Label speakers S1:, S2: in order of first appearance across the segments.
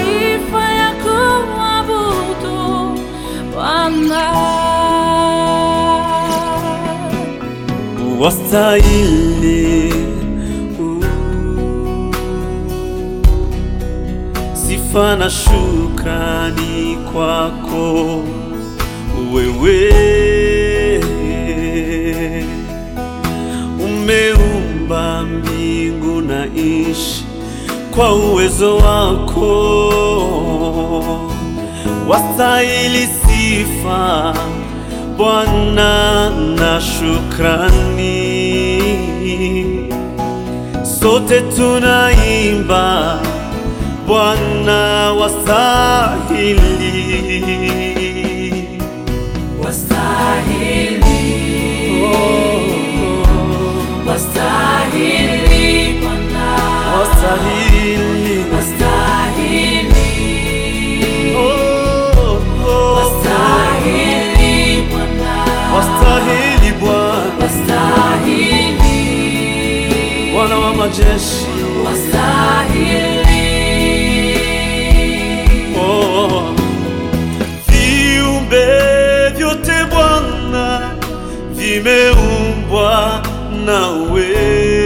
S1: mataifa ya kuabudu Bwana.
S2: wastahili uh, sifa na shukrani kwako wewe umeumba mbingu na nchi kwa uwezo wako wastahili sifa Bwana na shukrani, sote tunaimba Bwana wastahili,
S1: Wastahili Bwana,
S2: wastahili,
S1: wastahili,
S2: oh, oh,
S1: wastahili Bwana,
S2: wastahili Bwana,
S1: wastahili,
S2: Bwana wa majeshi,
S1: wastahili.
S2: oh, viumbe vyote Bwana vimeumbwa nawe,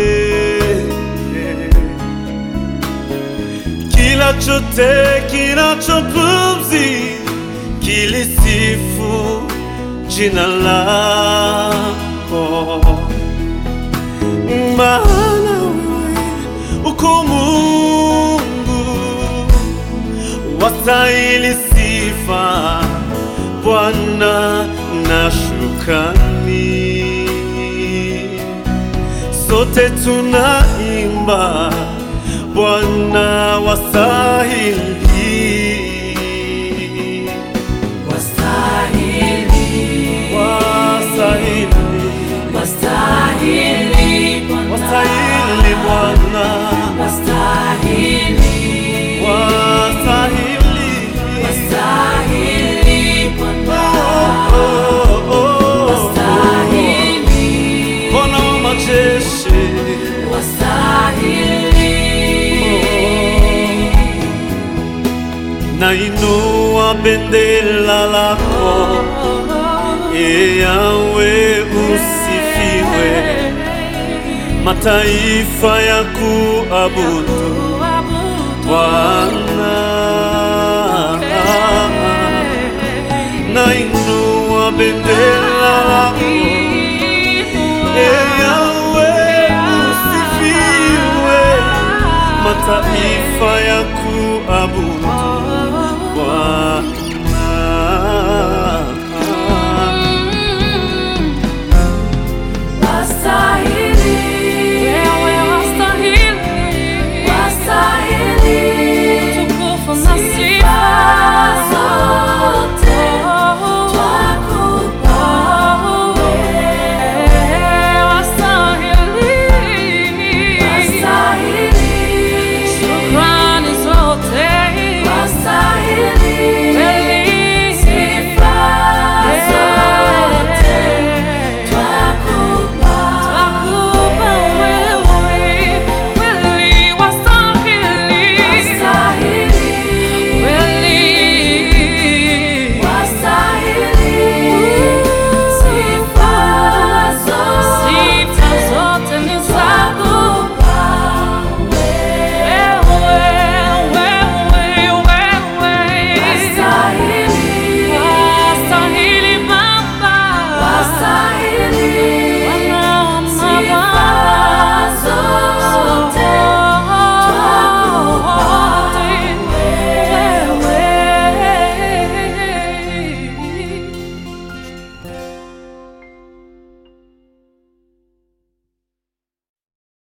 S2: kila chote kinachopumzi kilisifu jina lako, maana wewe uko Mungu wastahili sifa Bwana na shukrani, sote tunaimba Bwana wastahili,
S1: Wastahili,
S2: wastahili,
S1: wastahili Bwana,
S2: wastahili Bwana,
S1: wastahili,
S2: wastahili,
S1: wastahili Bwana,
S2: oh, oh, oh.
S1: wastahili,
S2: Bwana wa majeshi
S1: wastahili.
S2: nainua bendera lako, e Yawe usifiwe, mataifa ya kuabudu Bwana. Nainua bendera lako, e Yawe usifiwe, mataifa ya kuabudu